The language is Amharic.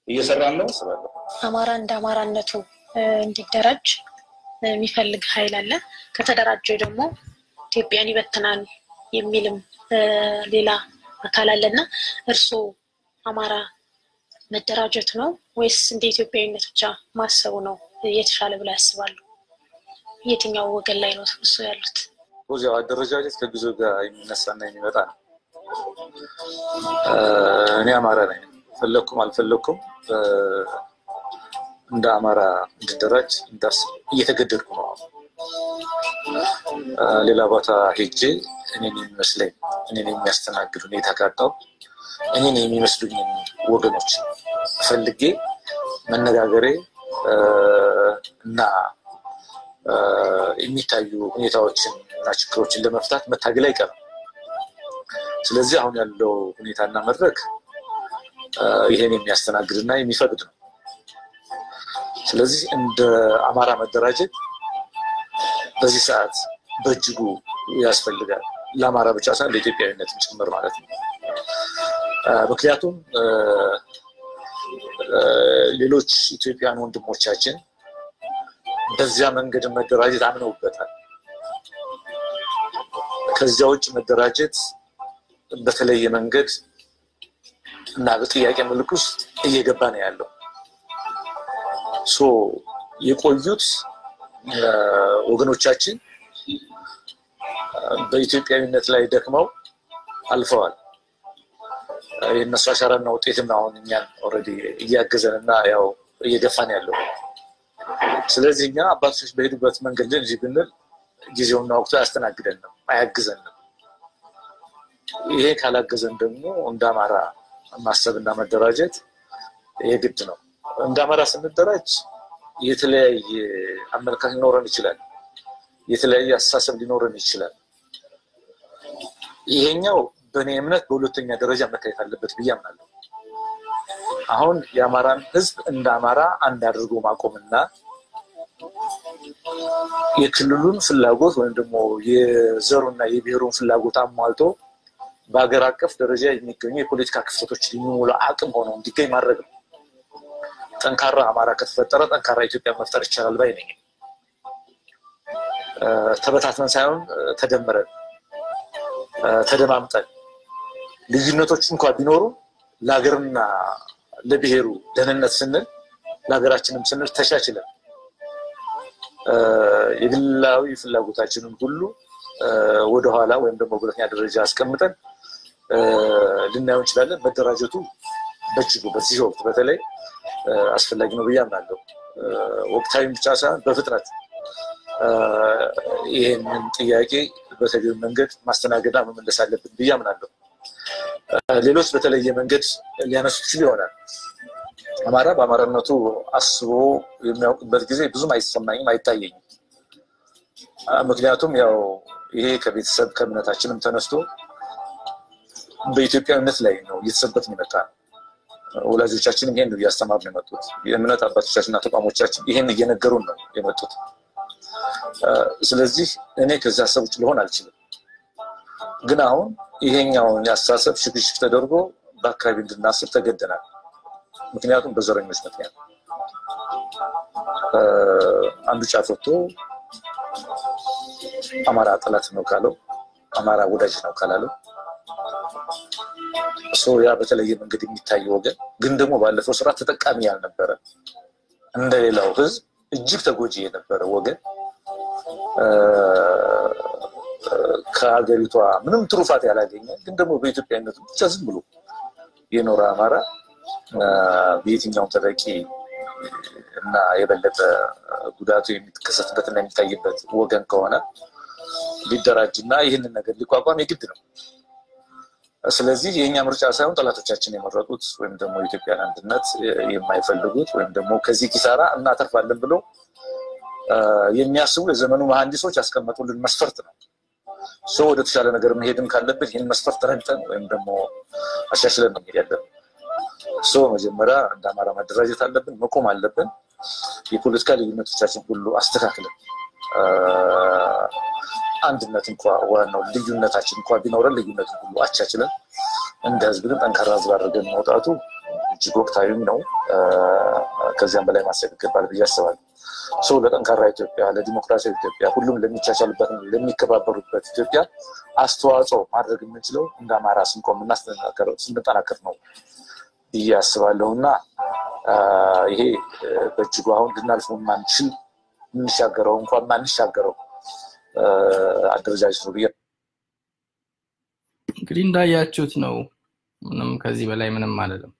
እየሰራን ነው አስባለሁ። አማራ እንደ አማራነቱ እንዲደራጅ የሚፈልግ ኃይል አለ። ከተደራጀ ደግሞ ኢትዮጵያን ይበትናል የሚልም ሌላ አካል አለ እና እርስዎ አማራ መደራጀት ነው ወይስ እንደ ኢትዮጵያዊነት ብቻ ማሰቡ ነው የተሻለ ብለው ያስባሉ? የትኛው ወገን ላይ ነው እሱ ያሉት? ያው አደረጃጀት ከጊዜው ጋር የሚነሳና የሚመጣ ነው። እኔ አማራ ነኝ። ፈለግኩም አልፈለግኩም እንደ አማራ እንድደራጅ እንዳስብ እየተገደድኩ ነው። ሌላ ቦታ ሄጄ እኔን የሚመስለኝ እኔን የሚያስተናግድ ሁኔታ ካጣው እኔን የሚመስሉኝ ወገኖች ፈልጌ መነጋገሬ እና የሚታዩ ሁኔታዎችን እና ችግሮችን ለመፍታት መታገል አይቀርም። ስለዚህ አሁን ያለው ሁኔታና መድረክ ይሄን የሚያስተናግድ እና የሚፈቅድ ነው። ስለዚህ እንደ አማራ መደራጀት በዚህ ሰዓት በእጅጉ ያስፈልጋል። ለአማራ ብቻ ሳይሆን ለኢትዮጵያዊነትም ጭምር ማለት ነው። ምክንያቱም ሌሎች ኢትዮጵያን ወንድሞቻችን በዚያ መንገድ መደራጀት አምነውበታል። ከዚያ ውጭ መደራጀት በተለየ መንገድ እና በጥያቄ ምልክ ውስጥ እየገባ ነው ያለው። ሶ የቆዩት ወገኖቻችን በኢትዮጵያዊነት ላይ ደክመው አልፈዋል። የእነሱ አሻራና ውጤትም አሁን እኛን ኦልሬዲ እያገዘን እና ያው እየገፋን ያለው። ስለዚህ እኛ አባቶች በሄዱበት መንገድ እንጂ ብንል ጊዜውና ወቅቱ አያስተናግደንም፣ አያግዘንም። ይሄ ካላገዘን ደግሞ እንደ አማራ ማሰብና መደራጀት የግድ ነው። እንደ አማራ ስንደራጅ የተለያየ አመለካከት ሊኖረን ይችላል። የተለያየ አስተሳሰብ ሊኖረን ይችላል። ይሄኛው በእኔ እምነት በሁለተኛ ደረጃ መታየት አለበት ብዬ አምናለሁ። አሁን የአማራን ሕዝብ እንደ አማራ አንድ አድርጎ ማቆምና የክልሉን ፍላጎት ወይም ደግሞ የዘሩና የብሔሩን ፍላጎት አሟልቶ በሀገር አቀፍ ደረጃ የሚገኙ የፖለቲካ ክፍተቶችን የሚሞላ አቅም ሆነው እንዲገኝ ማድረግ ነው። ጠንካራ አማራ ከተፈጠረ ጠንካራ ኢትዮጵያ መፍጠር ይቻላል ባይ ነኝ። ተበታትነን ሳይሆን ተደምረን ተደማምጠን ልዩነቶች እንኳ ቢኖሩ ለሀገርና ለብሔሩ ደህንነት ስንል ለሀገራችንም ስንል ተቻችለን የግላዊ ፍላጎታችንን ሁሉ ወደኋላ ወይም ደግሞ በሁለተኛ ደረጃ አስቀምጠን ልናየው እንችላለን። መደራጀቱ በእጅጉ በዚህ ወቅት በተለይ አስፈላጊ ነው ብዬ አምናለሁ። ወቅታዊም ብቻ ሳይሆን በፍጥነት ይህንን ጥያቄ በተገቢ መንገድ ማስተናገድና መመለስ አለብን ብዬ አምናለሁ። ሌሎች በተለየ መንገድ ሊያነሱ ይችሉ ይሆናል። አማራ በአማራነቱ አስቦ የሚያውቅበት ጊዜ ብዙም አይሰማኝም፣ አይታየኝም። ምክንያቱም ያው ይሄ ከቤተሰብ ከእምነታችንም ተነስቶ በኢትዮጵያዊነት ላይ ነው እየተሰበክን የመጣ ነው። ወላጆቻችንም ይሄን ነው እያስተማሩ ነው የመጡት። የእምነት አባቶቻችንና ተቋሞቻችን ይሄን እየነገሩን ነው የመጡት። ስለዚህ እኔ ከዚህ ሀሳብ ውጭ ልሆን አልችልም። ግን አሁን ይሄኛውን የአስተሳሰብ ሽግሽግ ተደርጎ በአካባቢ እንድናስብ ተገደናል። ምክንያቱም በዘረኞች ምክንያት አንዱ ጫፍ ወጥቶ አማራ ጠላት ነው ካለው፣ አማራ ወዳጅ ነው ካላለው ያ በተለየ መንገድ የሚታየው ወገን ግን ደግሞ ባለፈው ስራ ተጠቃሚ ያልነበረ እንደሌላው ህዝብ እጅግ ተጎጂ የነበረ ወገን ከሀገሪቷ ምንም ትሩፋት ያላገኘ ግን ደግሞ በኢትዮጵያዊነቱ ብቻ ዝም ብሎ የኖረ አማራ በየትኛውም ተጠቂ እና የበለጠ ጉዳቱ የሚከሰትበት እና የሚታይበት ወገን ከሆነ ሊደራጅ እና ይህንን ነገር ሊቋቋም የግድ ነው። ስለዚህ የእኛ ምርጫ ሳይሆን ጠላቶቻችን የመረጡት ወይም ደግሞ የኢትዮጵያን አንድነት የማይፈልጉት ወይም ደግሞ ከዚህ ኪሳራ እናተርፋለን ብሎ የሚያስቡ የዘመኑ መሐንዲሶች ያስቀመጡልን መስፈርት ነው። ሰው ወደ ተሻለ ነገር መሄድም ካለብን ይህን መስፈርት ረግጠን ወይም ደግሞ አሻሽለን ነው መሄድ ያለብን። ሰው መጀመሪያ እንደ አማራ ማደራጀት አለብን፣ መቆም አለብን። የፖለቲካ ልዩነቶቻችን ሁሉ አስተካክለን አንድነት እንኳ ዋናው ልዩነታችን እንኳ ቢኖረን ልዩነትን ሁሉ አቻችለን እንደ ህዝብ ግን ጠንካራ ህዝብ አድርገን መውጣቱ እጅግ ወቅታዊም ነው። ከዚያም በላይ ማሰብ ይገባል ብዬ አስባለሁ። ሰው ለጠንካራ ኢትዮጵያ፣ ለዲሞክራሲያዊ ኢትዮጵያ፣ ሁሉም ለሚቻቻልበት ለሚከባበሩበት ኢትዮጵያ አስተዋጽኦ ማድረግ የምንችለው እንደ አማራ ስንቆም እና ስንጠናከር ነው ብዬ አስባለሁ እና ይሄ በእጅጉ አሁን ልናልፈው ማንችል የምንሻገረው እንኳን ማንሻገረው አደረጃጀት ነው ብዬ እንግዲህ እንዳያችሁት ነው። ምንም ከዚህ በላይ ምንም አልልም።